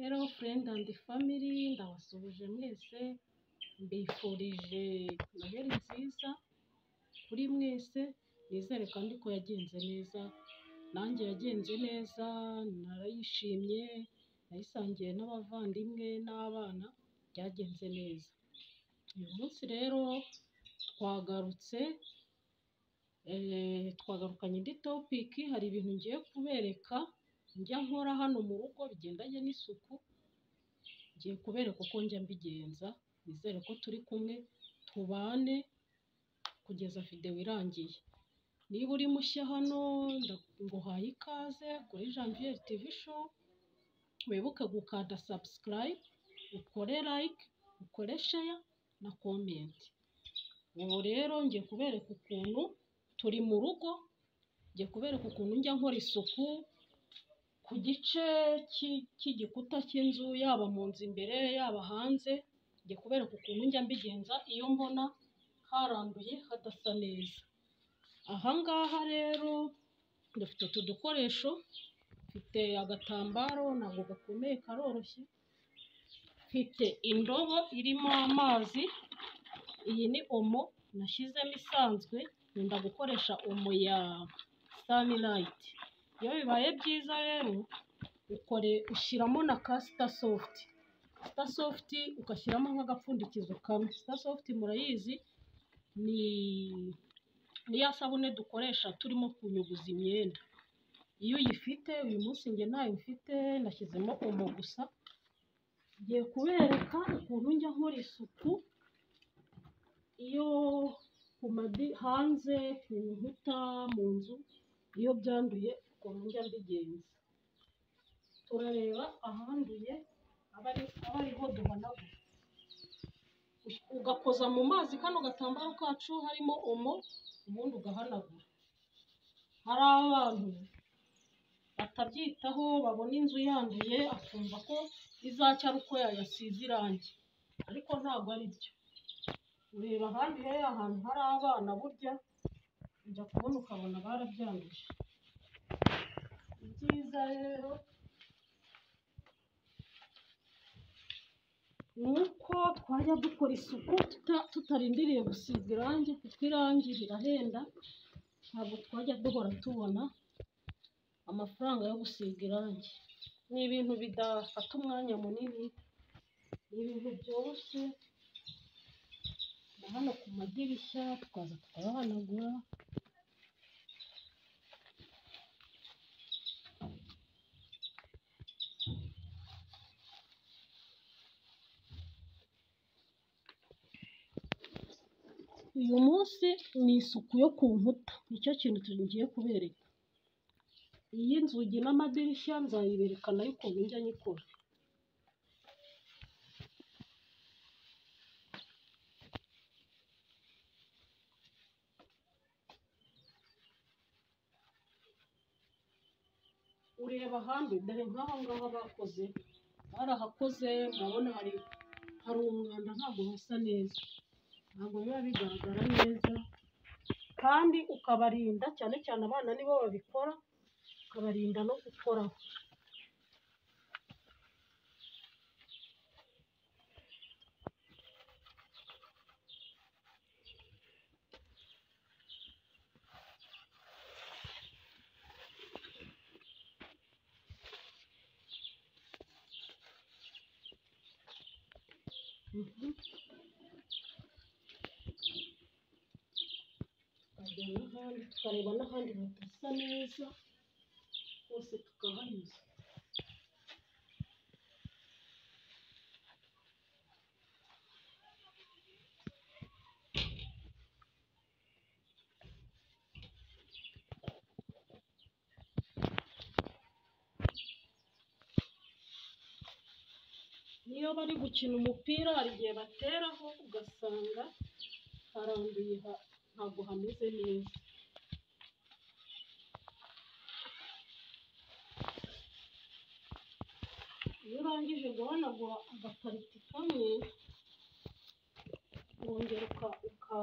Hello friend and family, ndabasubije mwese, mbifurije noheli nziza kuri mwese, nizere kandi ko yagenze neza, nanjye yagenze neza, narayishimye, nayisangiye n'abavandimwe n'abana, byagenze neza. Uyu munsi rero twagarutse, eh, twagarukanye indi topiki, hari ibintu ngiye kubereka, njya nkora hano mu rugo bigendanye n'isuku, ngiye kubereka uko njya mbigenza, nizere ko turi kumwe, tubane kugeza videwo irangiye. Niba uri mushya hano, nda- nguhaye ikaze kuri Janviere TV show, wibuke gukanda subscribe, ukore like, ukore share na comment. Ubu rero ngiye kubereka ukuntu turi mu rugo, ngiye kubereka ukuntu njya nkora isuku ku gice cy'i- cy'igikuta cy'inzu, yaba mu nzu imbere, yaba hanze, ngiye kubereka ukuntu njya mbigenza iyo mbona haranduye hadasa neza. Aha ngaha rero dufite utu dukoresho, mfite agatambaro ntabwo gakomeye karoroshye, mfite indobo irimo amazi, iyi ni omo nashyizemo isanzwe, nkunda gukoresha omo ya sanirayiti. Iyo bibaye byiza rero, ukore ushyiramo na ka sitasofiti. Sitasofiti ugashyiramo nk'agapfundikizo kamwe. Sitasofiti murayizi ni ni ya sabune dukoresha turimo kunyuguza imyenda. Iyo uyifite, uyu munsi njye ntayo mfite, nashyizemo omo gusa, ngiye kubereka ukuntu njya nkora isuku iyo ku madi hanze, ku nkuta, mu nzu, iyo byanduye ukuntu njya mbigenza. Turareba ahanduye, aba ari- aba ariho duhanagura. Ush- Ugakoza mu mazi kano gatambaro kacu harimo omo, ubundi ugahanagura. Hari abantu batabyitaho babona inzu yanduye akumva ko izacya ari uko yayasize irangi, ariko ntabwo ari byo. Ureba ahandi rero ahantu hari abana burya ujya kubona ukabona barabyanduje. Ibyiza rero ni uko twajya dukora isuku tuta- tutarindiriye gusiga irangi kuko irangi rirahenda, ntabwo twajya duhora tubona amafaranga yo gusiga irangi. Ni ibintu bidafata umwanya munini, ni ibintu byoroshye, na hano ku madirishya tukaza tukayahanagura. Uyu munsi ni isuku yo ku nkuta, nicyo kintu tugiye kubereka. Iyi nzugi n'amadirishya nzayibereka nayo ukuntu njya nyikora. ureba ahandi dore nk'aha ngaha bakoze barahakoze murabona hari hari umwanda ntabwo hasa neza ntabwo biba bigaragara neza kandi ukabarinda cyane cyane abana nibo babikora ukabarinda no gukoraho Mhm. tukajya n'ahandi tukareba n'ahandi hadasa neza hose tukahanyuza niyo bari gukina umupira hari igihe bateraho ugasanga haranduye ha- ntabwo hameze neza iyo urangije guhanagura agapariti kamwe wongera uka, uka,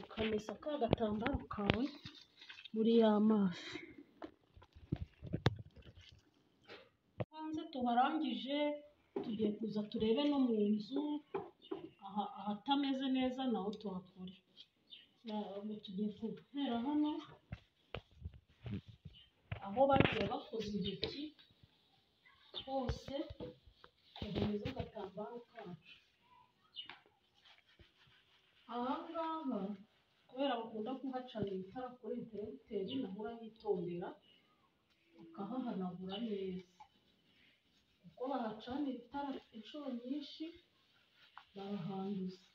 ukamesa ka gatambaro kawe muri ya mazi hanze tubarangije tugiye kuza turebe no mu nzu aha ahatameze neza naho tuhakore Na- ubu tugiye guhera hano aho bagiye bakoze intoki hose tugezeho agatambaro kacu aha ngaha kubera bakunda kuhacanira itara kuri interineteri naho urahitondera ukahahanagura neza kuko bahacanira itara inshuro nyinshi barahanduza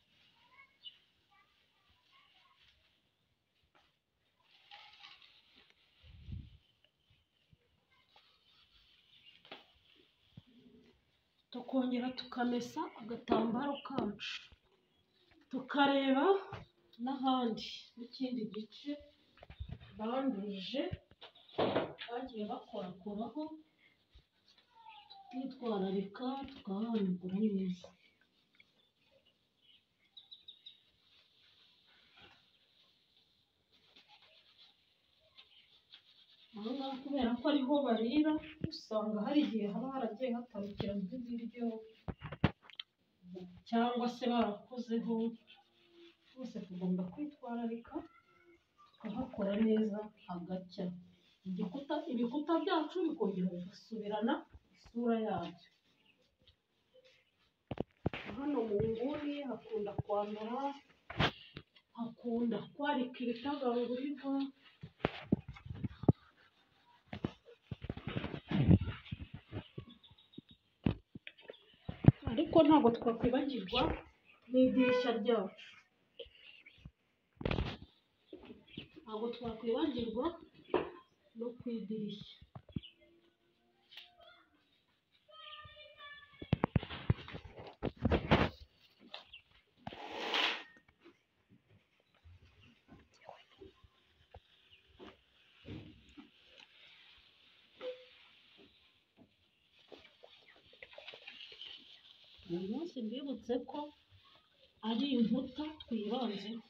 tukongera tukamesa agatambaro kacu tukareba n'ahandi n'ikindi gice banduje bagiye bakorakoraho twitwararika tukahanagura neza aho ngaho kubera ko ariho barira usanga hari igihe haba haragiye hatarukira nk'ibiryo cyangwa se barakozeho twese tugomba kwitwararika tukahakora neza hagacya igikuta ibikuta byacu bikongera bigasubirana isura yabyo hano mu nguni hakunda kwandura hakunda kwarika ibitagangurirwa ariko ntabwo twakwibagirwa n'idirishya ryacu ntabwo twakwibagirwa no ku idirishya uyu munsi mbibutse ko ari inkuta twibanzeho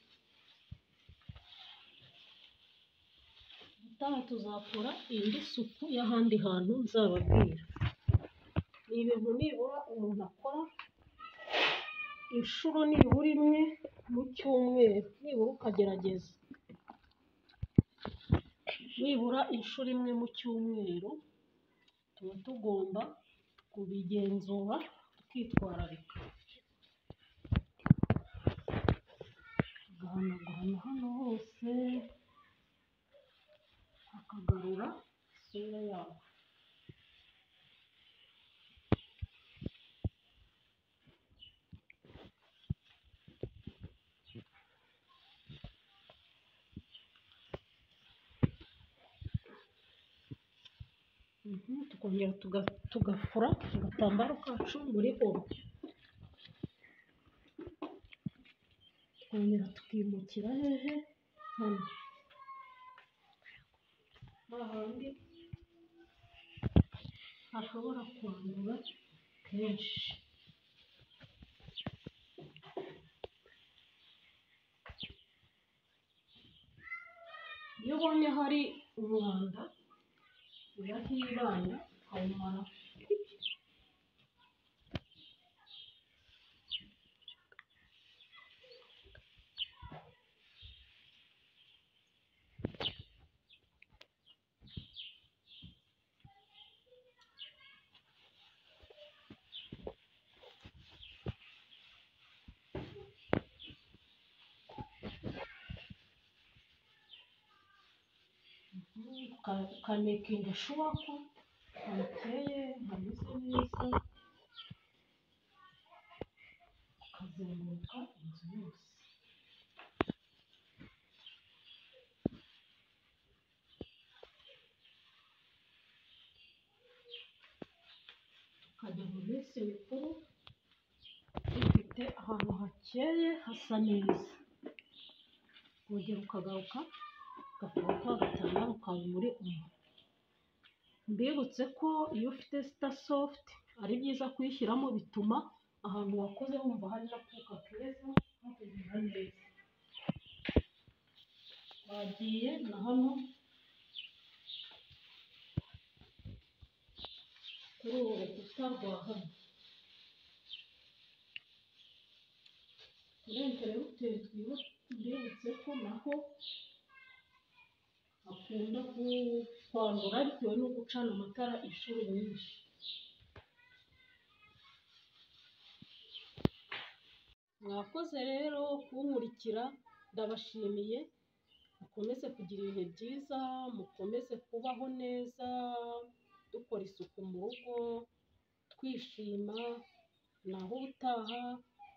ubutaha tuzakora indi suku y'ahandi hantu nzababwira ni ibintu nibura umuntu akora inshuro nibura imwe mu cyumweru nibura ukagerageza nibura inshuro imwe mu cyumweru tuba tugomba kubigenzura tukitwararika agahanagurana hano hose akagarura isura yaho Mhm, tukongera tuga- tugafura agatambaro kacu muri oro tukongera tukimukira hehe hano hahandi hashobora kwandura kenshi iyo ubonye hari umwanda urahibana ukawumara ukamekinga shuwako ukeye hameze neza ukazenguruka inzu yose tukajya mu minsi mikuru dufite ahantu hakeye hasa neza urugero ukagaruka gakora kwa gatanu kawe muri umwe mbibutse ko iyo ufite sita sofuti ari byiza kuyishyiramo bituma ahantu wakoze wumva hari akuka keza hategura neza bagiye na hano kuri ubu rukuta rwa hano muri interinete twibutse ko naho hakunda ku- kwandura bitewe no gucana amatara inshuro nyinshi mwakoze rero kunkurikira ndabashimiye mukomeze kugira ibihe byiza mukomeze kubaho neza dukora isuku mu rugo twishima naho ubutaha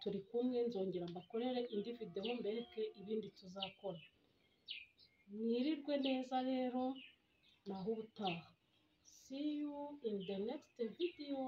turi kumwe nzongera mbakorere indi videwo mbereke ibindi tuzakora mwirirwe neza rero naho ubutaha see you in the next video